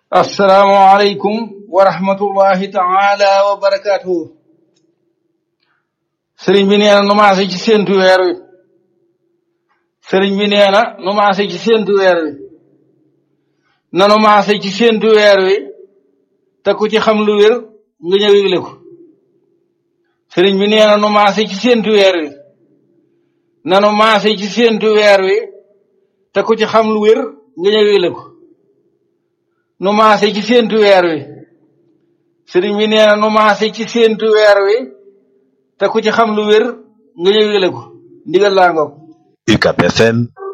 asalaamaaleykum wa rahmatullahi taala wa barakaatuhu sëriñ bi nee na nu maase ci séentu weer wi sëriñ bi nee na nu maase ci séentu weer wi nanu maase ci séentu weer wi te ku ci xam lu wér nga ñëw yëgle ko sëriñ bi nee na nu maase ci séentu weer wi nanu maase ci séentu weer wi te ku ci xam lu wér nga ñëw yëgle ko nu maase ci séentu weer wi sëriñ bi nee na nu maase ci séentu weer wi te ku ci xam lu wér nga ñëw yëgle ko ndigal laa ngoog UCAB FM